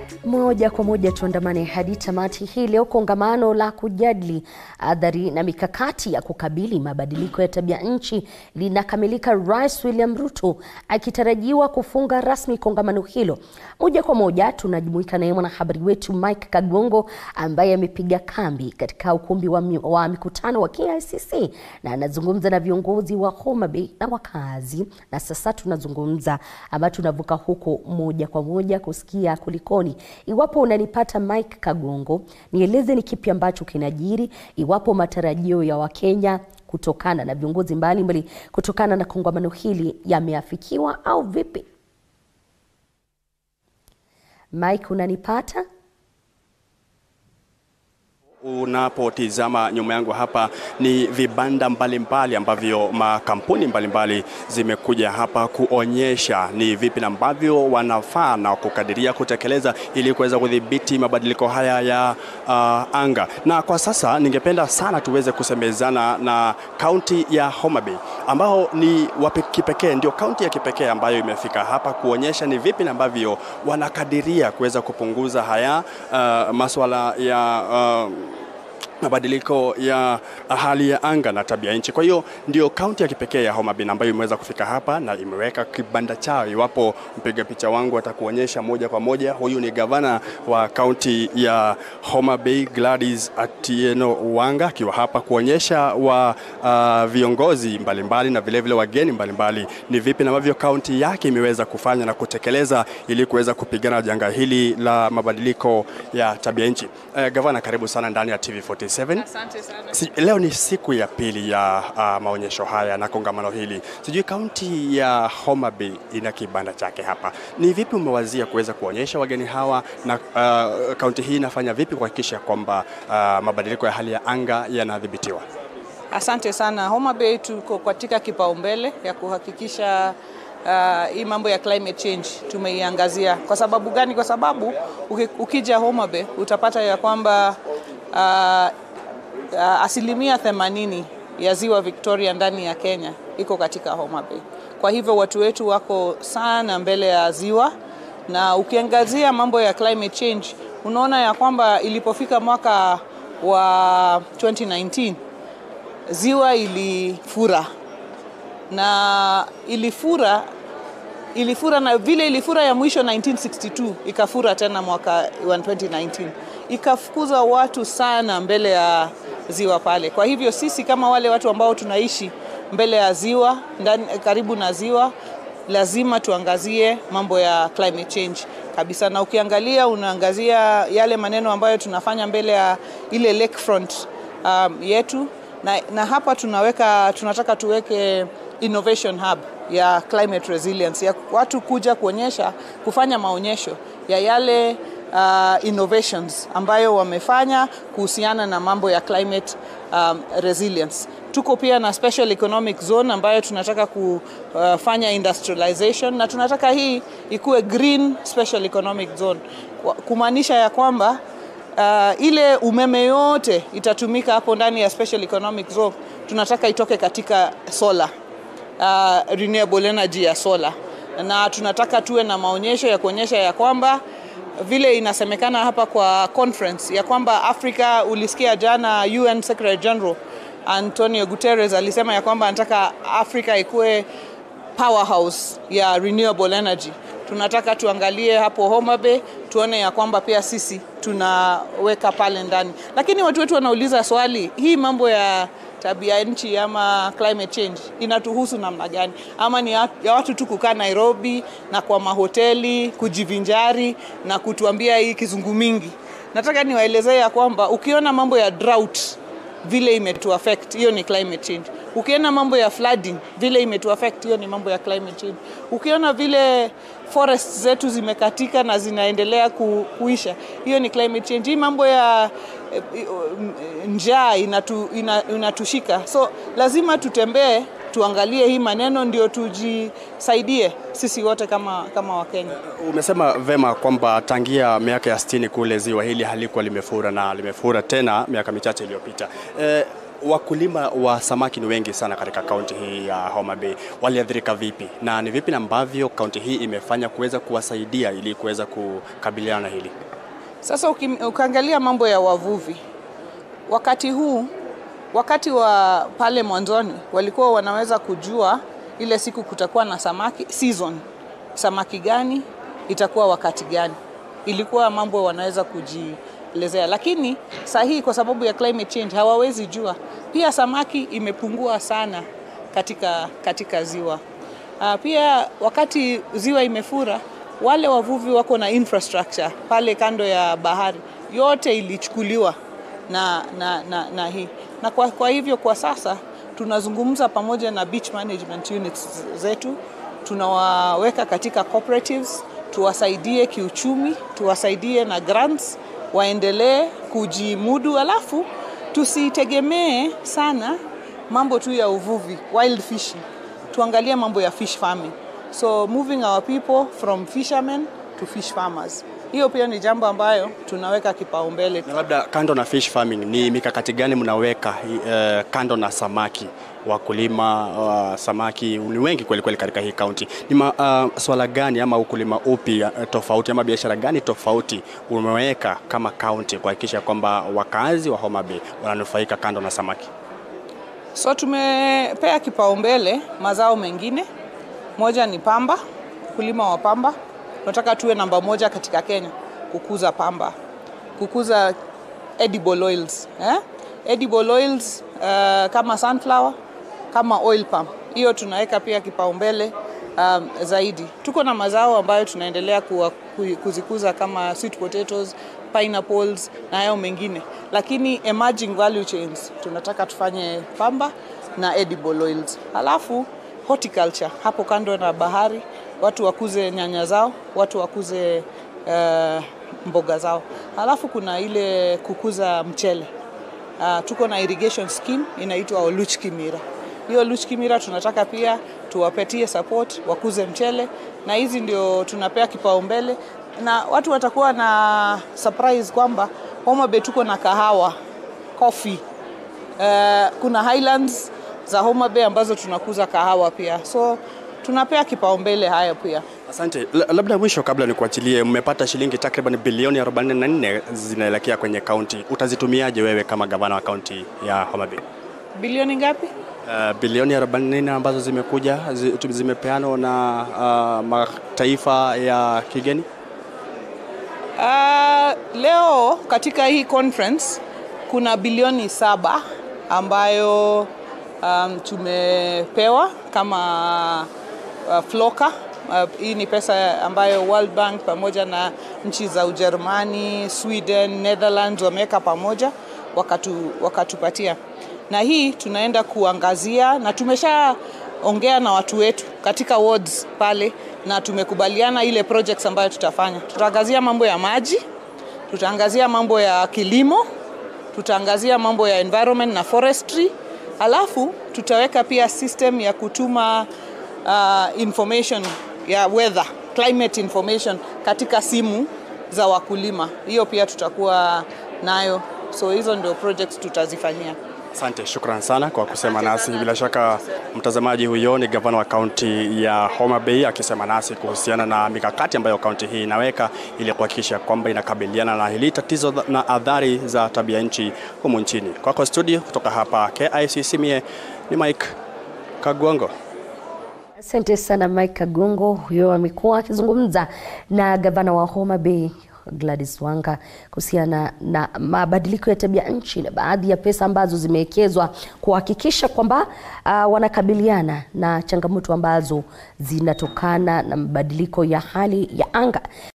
Moja kwa moja tuandamane hadi tamati hii leo. Kongamano la kujadili athari na mikakati ya kukabili mabadiliko ya tabia nchi linakamilika, Rais William Ruto akitarajiwa kufunga rasmi kongamano hilo. Moja kwa moja tunajumuika naye mwanahabari wetu Mike Kagongo ambaye amepiga kambi katika ukumbi wa, mi, wa mikutano wa KICC na anazungumza na viongozi wa Homa Bay na wakazi, na sasa tunazungumza ama tunavuka huko moja kwa moja kusikia kulikoni. Iwapo unanipata Mike Kagongo, nieleze ni kipi ambacho kinajiri, iwapo matarajio ya Wakenya kutokana na viongozi mbalimbali kutokana na kongamano hili yameafikiwa au vipi? Mike, unanipata? Unapotizama nyuma yangu hapa ni vibanda mbalimbali mbali ambavyo makampuni mbalimbali mbali zimekuja hapa kuonyesha ni vipi ambavyo wanafaa na kukadiria kutekeleza ili kuweza kudhibiti mabadiliko haya ya uh, anga. Na kwa sasa ningependa sana tuweze kusemezana na kaunti ya Homa Bay ambao ni wa kipekee, ndio kaunti ya kipekee ambayo imefika hapa kuonyesha ni vipi ambavyo wanakadiria kuweza kupunguza haya uh, masuala ya uh, mabadiliko ya hali ya anga na tabia nchi. Kwa hiyo ndio kaunti ya kipekee ya Homa Bay ambayo imeweza kufika hapa na imeweka kibanda chao. Iwapo mpiga picha wangu atakuonyesha moja kwa moja, huyu ni gavana wa kaunti ya Homa Bay Gladys Atieno Wanga akiwa hapa kuonyesha wa uh, viongozi mbalimbali mbali, na vilevile wageni mbalimbali mbali, ni vipi ambavyo kaunti yake imeweza kufanya na kutekeleza ili kuweza kupigana janga hili la mabadiliko ya tabia nchi. Uh, gavana, karibu sana ndani ya TV40. Asante sana. Si, leo ni siku ya pili ya uh, maonyesho haya na kongamano hili. Sijui kaunti ya Homa Bay ina kibanda chake hapa, ni vipi umewazia kuweza kuonyesha wageni hawa na uh, kaunti hii inafanya vipi kuhakikisha kwamba uh, mabadiliko ya hali ya anga yanadhibitiwa? Asante sana. Homa Bay tuko katika kipaumbele ya kuhakikisha uh, hii mambo ya climate change tumeiangazia. Kwa sababu gani? Kwa sababu ukija Homa Bay utapata ya kwamba uh, uh, asilimia 80 ya ziwa Victoria ndani ya Kenya iko katika Homa Bay. Kwa hivyo watu wetu wako sana mbele ya ziwa, na ukiangazia mambo ya climate change unaona ya kwamba ilipofika mwaka wa 2019 ziwa ilifura na ilifura ilifura na vile ilifura ya mwisho 1962 ikafura tena mwaka wa 2019 ikafukuza watu sana mbele ya ziwa pale. Kwa hivyo sisi kama wale watu ambao tunaishi mbele ya ziwa ndani, karibu na ziwa, lazima tuangazie mambo ya climate change kabisa, na ukiangalia unaangazia yale maneno ambayo tunafanya mbele ya ile lakefront um, yetu na, na hapa tunaweka tunataka tuweke innovation hub ya climate resilience ya watu kuja kuonyesha kufanya maonyesho ya yale uh, innovations ambayo wamefanya kuhusiana na mambo ya climate um, resilience. Tuko pia na special economic zone ambayo tunataka kufanya industrialization na tunataka hii ikuwe green special economic zone, kumaanisha ya kwamba uh, ile umeme yote itatumika hapo ndani ya special economic zone, tunataka itoke katika solar uh, renewable energy ya solar, na tunataka tuwe na maonyesho ya kuonyesha ya kwamba vile inasemekana hapa kwa conference ya kwamba Afrika, ulisikia jana UN Secretary General Antonio Guterres alisema ya kwamba anataka Afrika ikuwe powerhouse ya renewable energy. Tunataka tuangalie hapo Homa Bay tuone ya kwamba pia sisi tunaweka pale ndani, lakini watu wetu wanauliza swali, hii mambo ya tabia nchi ama climate change inatuhusu namna gani? Ama ni ya watu tu kukaa Nairobi na kwa mahoteli kujivinjari na kutuambia hii kizungu mingi? Nataka niwaelezee ya kwamba ukiona mambo ya drought vile imetu affect, hiyo ni climate change. Ukiona mambo ya flooding vile imetu affect, hiyo ni mambo ya climate change. Ukiona vile forests zetu zimekatika na zinaendelea ku, kuisha, hiyo ni climate change. Hii mambo ya njaa inatu, inatushika, so lazima tutembee tuangalie hii maneno ndio tujisaidie sisi wote kama, kama Wakenya. Umesema vema kwamba tangia miaka ya sitini kule ziwa hili halikuwa limefura na limefura tena miaka michache iliyopita. E, wakulima wa samaki ni wengi sana katika kaunti hii ya Homa Bay. Waliathirika vipi na ni vipi ambavyo kaunti hii imefanya kuweza kuwasaidia ili kuweza kukabiliana na hili? Sasa uki- ukiangalia mambo ya wavuvi wakati huu, wakati wa pale mwanzoni walikuwa wanaweza kujua ile siku kutakuwa na samaki season, samaki gani itakuwa wakati gani, ilikuwa mambo wanaweza kujielezea, lakini saa hii kwa sababu ya climate change hawawezi jua. Pia samaki imepungua sana katika, katika ziwa. Uh, pia wakati ziwa imefura, wale wavuvi wako na infrastructure pale kando ya bahari, yote ilichukuliwa na, na, na, na hii na kwa, kwa hivyo kwa sasa tunazungumza pamoja na beach management units zetu, tunawaweka katika cooperatives, tuwasaidie kiuchumi, tuwasaidie na grants, waendelee kujimudu, alafu tusitegemee sana mambo tu ya uvuvi wild fishing, tuangalie mambo ya fish farming, so moving our people from fishermen to fish farmers. Hiyo pia ni jambo ambayo tunaweka kipaumbele. Na labda kando na fish farming, ni mikakati gani mnaweka eh, kando na samaki? Wakulima wa samaki ni wengi kweli kweli katika hii kaunti. Ni ma, uh, swala gani ama ukulima upi uh, tofauti ama biashara gani tofauti umeweka kama kaunti kuhakikisha kwamba wakazi wa Homa Bay wananufaika kando na samaki? So tumepea kipaumbele mazao mengine. Moja ni pamba, ukulima wa pamba. Tunataka tuwe namba moja katika Kenya kukuza pamba, kukuza edible oils eh? Edible oils uh, kama sunflower, kama oil palm, hiyo tunaweka pia kipaumbele um, zaidi. Tuko na mazao ambayo tunaendelea kuwa, ku- kuzikuza kama sweet potatoes, pineapples na hayo mengine, lakini emerging value chains tunataka tufanye pamba na edible oils, halafu horticulture hapo kando na bahari, watu wakuze nyanya zao, watu wakuze uh, mboga zao, halafu kuna ile kukuza mchele Uh, tuko na irrigation scheme inaitwa Oluch Kimira. Hiyo Oluch Kimira tunataka pia tuwapatie support wakuze mchele, na hizi ndio tunapea kipaumbele, na watu watakuwa na surprise kwamba Homa Bay tuko na kahawa coffee. Uh, kuna highlands za Homa Bay ambazo tunakuza kahawa pia, so tunapea kipaumbele hayo pia. Asante. La- Labda mwisho kabla nikuachilie, mmepata shilingi takriban bilioni 44 zinaelekea kwenye kaunti. Utazitumiaje wewe kama gavana wa kaunti ya Homa Bay? Bilioni ngapi? Uh, bilioni 44 ambazo zimekuja zi- tu- zimepeanwa na uh, mataifa ya kigeni. Uh, leo katika hii conference kuna bilioni saba ambayo um, tumepewa kama uh, floka uh, hii ni pesa ambayo World Bank pamoja na nchi za Ujerumani, Sweden, Netherlands wameweka pamoja wakatu, wakatupatia na hii tunaenda kuangazia na tumeshaongea na watu wetu katika wards pale na tumekubaliana ile projects ambayo tutafanya. Tutaangazia mambo ya maji, tutaangazia mambo ya kilimo, tutaangazia mambo ya environment na forestry, alafu tutaweka pia system ya kutuma uh, information ya weather, climate information katika simu za wakulima. Hiyo pia tutakuwa nayo, so hizo ndio projects tutazifanyia. Asante, shukran sana kwa kusema nasi. Bila shaka mtazamaji, huyo ni gavana wa kaunti ya Homa Bay akisema nasi kuhusiana na mikakati ambayo kaunti hii inaweka ili kuhakikisha kwamba inakabiliana na hili tatizo na athari za tabia nchi humu nchini. Kwako studio, kutoka hapa KICC, mie ni Mike Kagwango. Asante sana Mike Kagongo. Huyo amekuwa akizungumza na gavana wa Homa Bay Gladys Wanga kuhusiana na mabadiliko ya tabia nchi na baadhi ya pesa ambazo zimewekezwa kuhakikisha kwamba uh, wanakabiliana na changamoto ambazo zinatokana na mabadiliko ya hali ya anga.